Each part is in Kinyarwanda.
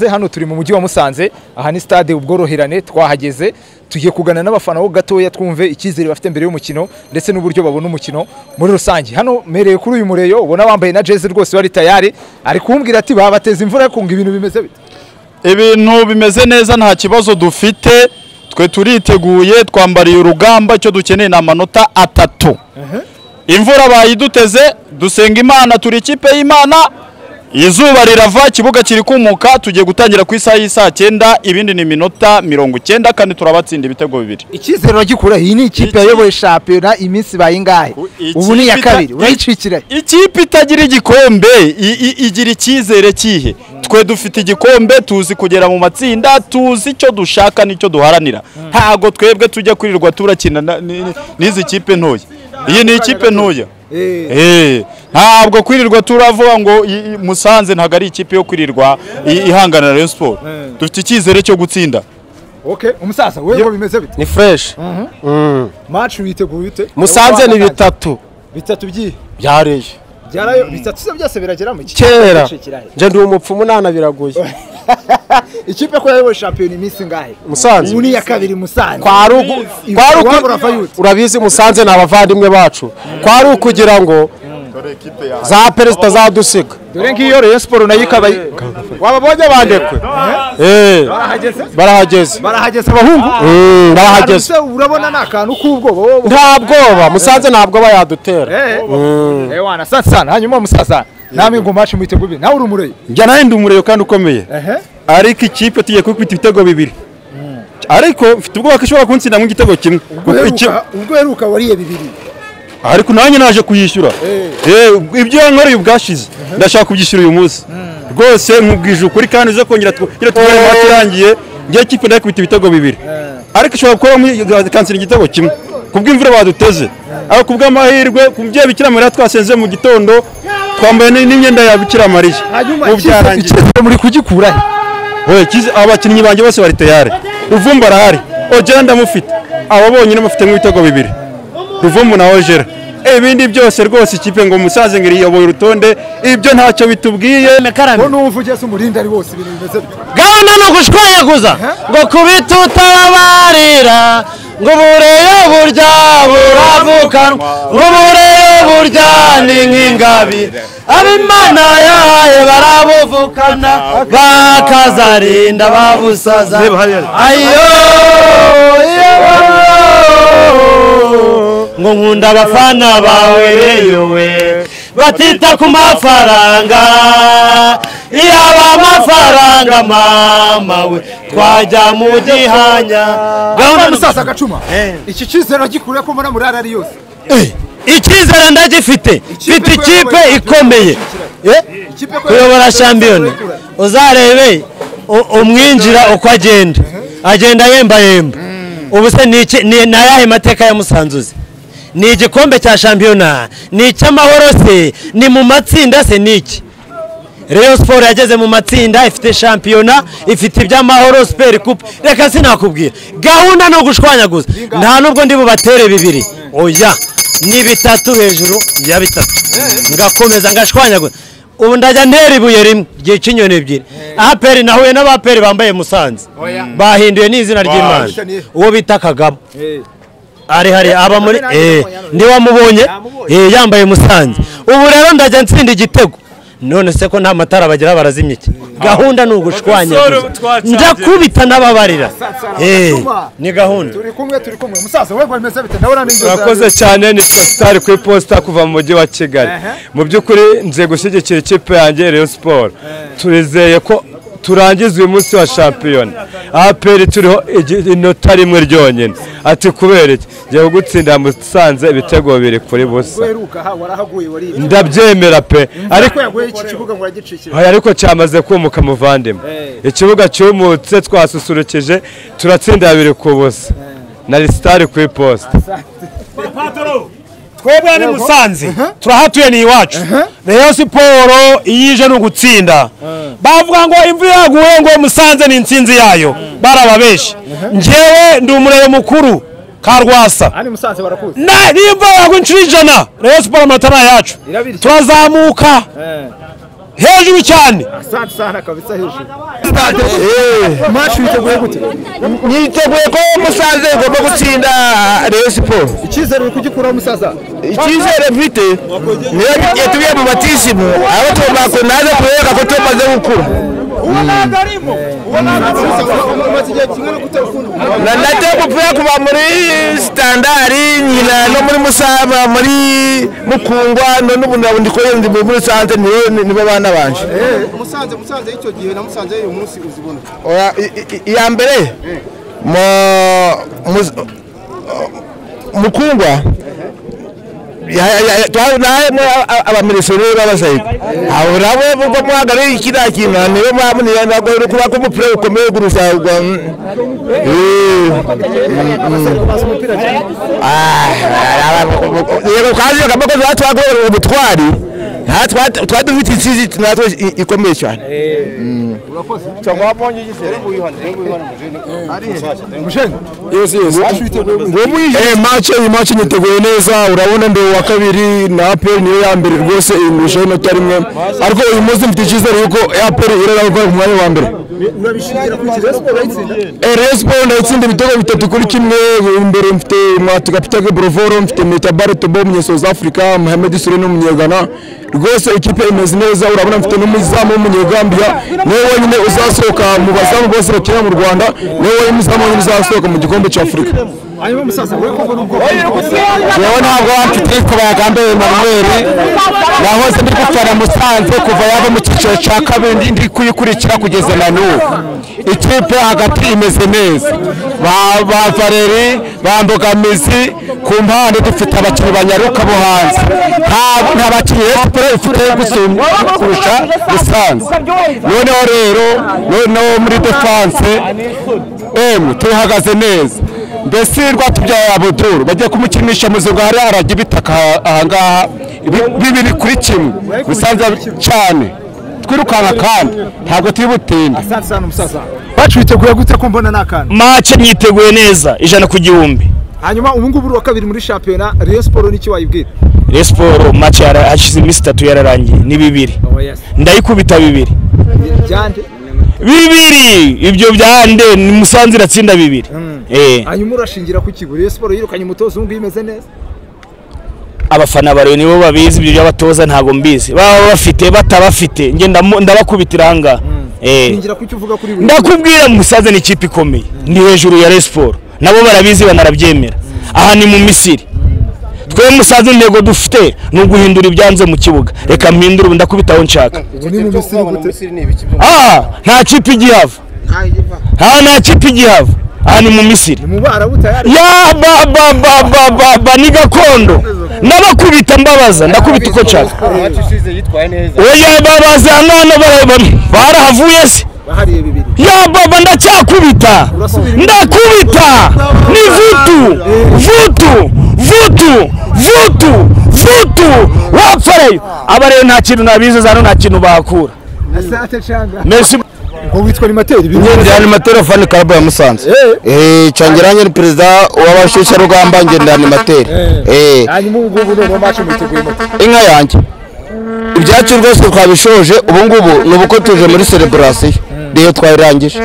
hano turi mu mujyi wa Musanze aha ni stade ubworoherane twahageze tugiye kugana n'abafana bo gatoya twumve icyizere bafite mbere y'umukino ndetse n'uburyo babona umukino muri rusange hano mereye kuri uyu mureyo ubona wambaye na jezi rwose wari tayari ari kumbwira ati babateza imvura kunga ibintu bimeze bite ibintu bimeze neza nta kibazo dufite twe turiteguye twambariye urugamba icyo dukeneye ni amanota atatu imvura bayiduteze dusenga imana turi ikipe y'imana izuba rirava ikibuga kiri kumuka tugiye gutangira ku isaha y'isaa cyenda ibindi ni iminota mirongo icyenda kandi turabatsinda ibitego bibiri icyizere uragikura iyi ni ikipe yayoboye shampiyona iminsi bayingahe ubu ni iya kabiri urayicikira ikipe itagira igikombe i- i- igira icyizere kihe twe dufite igikombe tuzi kugera mu matsinda tuzi icyo dushaka n'icyo duharanira ntago twebwe tujya kwirirwa turakina na- ni- ni- n'izi kipe ntoya iyi ni ikipe ntoya Eh, ntabwo kwirirwa turavuga ngo i- i- musanze ntabwo ari ikipe yo kwirirwa i- ihangana na Rayon Sport Mm. dufite icyizere cyo gutsinda umusaza wowe ngo bimeze bite ni fresh maci witeguye ute musanze ni bitatu bitatu by'iyi byareye byarayo bitatu se byose biragera mu kera nje ndi umupfumu nana biragoye ikipe ko yayoboye shampiyona iminsi ngahe Musanze. ubu ni iya kabiri musanze kwa ari uku- kwa ari uku- Iwabo uravayo ute? urabizi musanze ni abavandimwe bacu kwa ari ukugira ngo za perezida zadusiga dore ngiyo rero siporo nayo ikaba wababonye bandekwe Eh, barahageze barahageze barahageze abahungu Mm, barahageze Barahageze, urabona ni akantu k'ubwoba wowe nta bwoba musanze nta bwoba yadutera Eh, wana sana sana hanyuma musaza namwe ngo maci mwiteguye nawe uri umureye njya nawe ndi umurego kandi ukomeye ehe ariko ikipe tugiye kukubita ibitego bibiri ariko mfite ubwoba ko ishobora kuntsindamo igitego kimwe ubwo kuko iki- heruka- ubwo heruka wariye bibiri ariko nanjye naje kuyishyura Eh, ibyo yankoreye ubwashize ndashaka kubyishyura uyu munsi rwose nkubwije ukuri kandi uze kongera tugere tugere mu turangiye ngiye kipe nayo ikubita ibitego bibiri ariko ishobora kuba kansira igitego kimwe kubw'imvura baduteze ariko kubw'amahirwe kubyo bikira mariya twasenze mu gitondo twambaye n- n'imyenda ya bikira mariya hanyuma Ubu ikipe- byarangiye. ikipe muri kugikura he Oya, kizi- abakinnyi banjye bose bari tayari ruvumbu arahari ogera ndamufite abo bonyine bafite nk'ibitego bibiri ruvumbu na ogera ibindi byose rwose ikipe ngo musaze ngo iriyoboye urutonde ibyo ntacyo bitubwiye ngo numva ugeze umurinda ari wose ibintu bimeze bite gahunda ni ugushweguza ngo kubita utabarira ngo ubureyo burya buravukanwa ngo ubureyo burya ni nk'ingabire abimana yahaye barabuvukana bakazarinda babusaza ayo iyo ngo nkunda abafana bawe yewe batita ku mafaranga yaba amafaranga mama we twajya mu gihanya Gahunda musaza gacuma iki cyizere gikure ko muri murara ari yose icyizere ndagifite mfite ikipe ikomeye Eh? Ikipe ko- kuyobora shampiyona uzarebe u- umwinjira uko agenda agenda yemba yemba ubu se ni iki- ni- ni ayahe mateka ya musanzuzi ni igikombe cya shampiyona ni icy'amahoro se ni mu matsinda se ni iki Rayon Sport yageze mu matsinda ifite shampiyona ifite iby'amahoro Super Coupe reka sinakubwira gahunda ni ugushwanyaguza nta nubwo ndi bubatere bibiri oya ni bitatu hejuru ya bitatu ngakomeza ngashwanyaguza ubu ndajya ntera ibuye rimwe ryica inyoni ebyiri aperi nahuye n'abaperi bambaye musanze bahinduye n'izina ry'imana uwo bita kagabo ari hari aba muri eh ntiwamubonye eh yambaye musanze ubu rero ndajya nsinda igitego none se ko nta matara bagira barazimye iki gahunda ni ugushwanya ndakubita n'ababarira eh ni gahunda turi kumwe turi kumwe musaza wowe ngo bimeze bite nawe uramenye urakoze cyane ni fesitari ku iposita kuva mu mujyi wa kigali Ehe. mu by'ukuri nze gushyigikira ikipe yanjye Rayon siporo turizeye ko turangiza uyu munsi wa shampiyona aperi turiho igi- inota rimwe ryonyine ati kubera iki ngiye kugutsinda musanze ibitego bibiri kuri busa weruka ha warahaguye wariye ndabyemera pe ariko ariko yaguye iki kibuga ngo uragicikira Oya, ariko cyamaze kumuka muvandimwe Eh. ikibuga cyumutse twasusurukije turatsinda babiri ku busa na risitari ku iposita twebwe ni musanze turahatuye ni iwacu Rayon siporo iyo ije ni ugutsinda bavuga ngo imvura yaguye ngo musanze ni insinzi yayo barababeshi njyewe ndi umurero mukuru karwasa hano i musanze barakuze Na- nimba yagwa inshuro ijana rayon siporo amatara yacu irabirya turazamuka Eh, hejuru cyane asante sana kabisa hejuru niteguye ko musanze igomba gutsinda Rayon Sports icyizere uri kugikuraho musaza icyizere mfite niyo yatubiye mu batisimu abo tubako naza kubereka ko tumaze gukura umaze igihe kimwe no gutera ukuntu Na- nateye umupira kuva muri standari nyina no muri musaba muri mukungwa none ubu ndabona ndikorera ndi muri sanze nibo nibo bana banje musanze musanze y'icyo gihe na musanze y'uyu munsi uzibona Oya, i- i- iya mbere mu- mu- mukungwa ya- ya- ya- twarimo abaminiseri b'abasayiko abo nabo ubwo muhagarariye kiriya kintu nibo mwabonera ntabwo uri kuba ko umupira ukomeye kurusha ubwo mm, eh, ah, yego kandi akaboko twagorera ubutwari nta twa- twari dufite insizi natwe i- ikomeye cyane Eh, match iyi match niteguye neza urabona ndeba wa kabiri na APR niyo ya mbere rwose iyi ngurusha y'inota rimwe ariko uyu munsi mfite icyizere yuko APR irara gukora ku mwanya wa mbere Eh, Rayon Sports ndayitsinda ibitego bitatu kuri kimwe imbere mfite Mwatu Kapitake Brovoro mfite Meta Baretobo umunye South Africa Mohamed Sule n'umunyegana rwose ikipe imeze neza urabona mfite n'umuzamu w'umunyegambia niwe wenyine uzasohoka mu bazamu bose bakina mu Rwanda niwe wenyine uzamu wenyine uzasohoka mu gikombe cy'Afurika hanyuma musaza uri kubona ubwoko yewe ntabwo wamfite kubagambe Emmanuel yahoze ndi gutwara Musanze kuva yava mu cyiciro cya kabiri ndi kuyikurikira kugeza na n'ubu ikipe hagati imeze neza ba ba Valeri ba Mbogamizi ku mpande dufite abakinnyi banyaruka bo hanze nta nta bakinnyi Rayon Sports ifite gusumba kurusha Musanze noneho rero noneho muri defense emu tuhagaze neza mbese rwatubyaye abuduru bagiye kumukinisha muzungu hari harajya ibitaka ahangaha Ibi- bibiri kuri kimwe bisanzwe cyane twirukanka kandi ntabwo turi butinde asante sana musaza bacu biteguye gute ko mbona n'akantu mace nyiteguye neza ijana ku gihumbi hanyuma ubu ngubu uri uwa kabiri muri shampiyona rayon siporo n'iki wayibwira rayon siporo mace hashize iminsi itatu yararangiye ni bibiri ndayikubita bibiri byande bibiri ibyo byande ni musanze iratsinda bibiri Eh, hanyuma urashingira ku kigo rayon siporo yirukanye umutoza ubu ngubu imeze neza abafana bareba nibo babizi ibyo by'abatoza ntabwo mbizi baba bafite batabafite njye ndamu- ndabakubitira ahangaha Eh. ngira ku cyo uvuga kuri buri ndakubwira musaze ni ikipe ikomeye ni hejuru ya Rayon Sports nabo barabizi banarabyemera aha ni mu misiri twe musaze intego dufite ni uguhindura ibyanze mu kibuga reka mpindure ubu ndakubita aho nshaka ubu ni mu misiri gute aha nta kipe igihava aha nta kipe igihava aha ni mu misiri mu bara butayari ya ba ba ba ba ba ba ni gakondo ndabakubita mbabaza ndakubita uko nshaka oya babaza mwana bara- barahavuye se bahariye bibiri ya baba ndacyakubita ndakubita ni vutu vutu vutu vutu vutu wapfarayo aba rero nta kintu nabize zano nta kintu bakura asante canga merci ngo witwa animateri ngendana amaterefone karabu ya musanze cyangirange ni perezida w'abashyushya rugamba ngendana materi hanyuma ubu ngubu none macu mwiteguye moto inka yanjye ibyacu rwose twabishoje ubu ngubu ni ubuko tuje muri sereburasiyo reyo twayirangije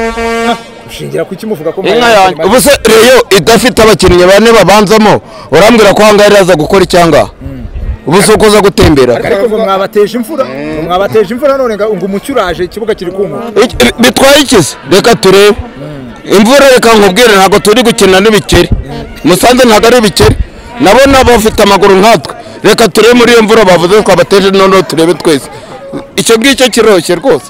ushingira ku cyo umuvuga ko inka yanjye ubu se reyo idafite abakinnyi bane babanzamo urambwira ko ahangaha iraza gukora icyanga ubu se uko uza gutembera ariko ngo mwabateje imvura ngo mwabateje imvura none ngo ngo umucyo uraje ikibuga kiri kumuka Iki- bi- bitwaye ikizi reka turebe imvura reka nkubwire ntabwo turi gukina n'ibikeri musanze ntabwo ari ibikeri nabo nabo bafite amaguru nkatwe reka turebe muri iyo mvura bavuze twabateje noneho turebe twese icyo ngicyo kiroroshye rwose